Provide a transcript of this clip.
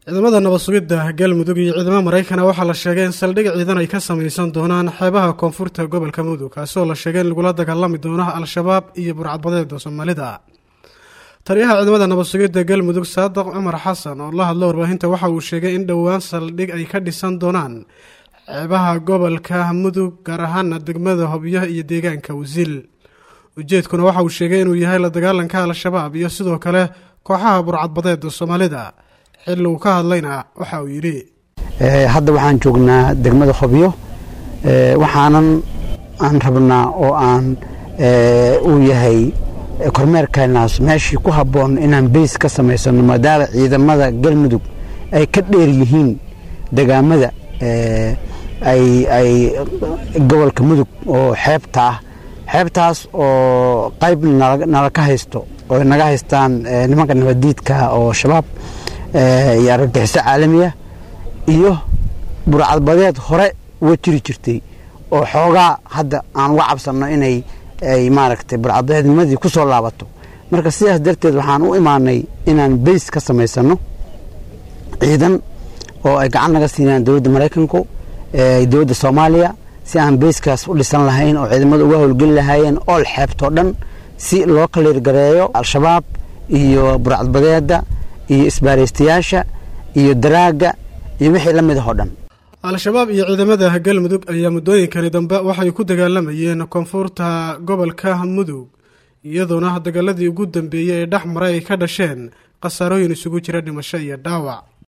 ciidamada nabad sugidda galmudug iyo ciidamo maraykana waxaa la sheegay in saldhig ciidan ay ka samaysan doonaan xeebaha koonfurta gobolka mudug kaasoo la sheegay in lagula dagaalami doono al-shabaab iyo burcadbadeeda soomaalida taliyaha ciidamada nabad sugidda galmudug saadaq cumar xasan oo la hadlo warbaahinta waxa uu sheegay in dhowaan saldhig ay ka dhisan doonaan xeebaha gobolka mudug gaar ahaana degmada hobyo iyo deegaanka wasiil ujeedkuna waxa uu sheegay inuu yahay la dagaalanka al-shabaab iyo sidoo kale kooxaha burcadbadeeda soomaalida xilli uu ka hadlayna waxa uu yidhi hadda waxaan joognaa degmada hobyo waxaanan aan rabnaa oo aan uu yahay kormeerkeenaas meeshii ku habboon inaan beys ka samaysano maadaama ciidamada galmudug ay ka dheer yihiin degaamada ay gobolka mudug oo xeebta ah xeebtaas oo qayb nala ka haysto oo naga haystaan nimanka nabadiidka oo shabaab iyo argagixiso caalamiya iyo burcadbadeed hore uga jiri jirtay oo xoogaa hadda aan uga cabsanno inay ay maaragtay burcadbadeednimadii ku soo laabato marka sidaas darteed waxaan u imaanay inaan beys ka samaysano ciidan oo ay gacan naga siinayaan dowladda maraykanku dowladda soomaaliya si aan beyskaas u dhisan lahayn oo ciidamada uga howlgeli lahaayeen ool xeebtoo dhan si loo kaliirgareeyo al-shabaab iyo burcadbadeeda iyo isbaaraystayaasha iyo daraagga iyo wixii la mid ah oo dhan al-shabaab iyo ciidamada galmudug ayaa muddooyinkani dambe waxay ku dagaalamayeen koonfurta gobolka mudug iyadoona dagaaladii ugu dambeeyey ee dhex maray ay ka dhasheen khasaarooyin isugu jira dhimasho iyo dhaawac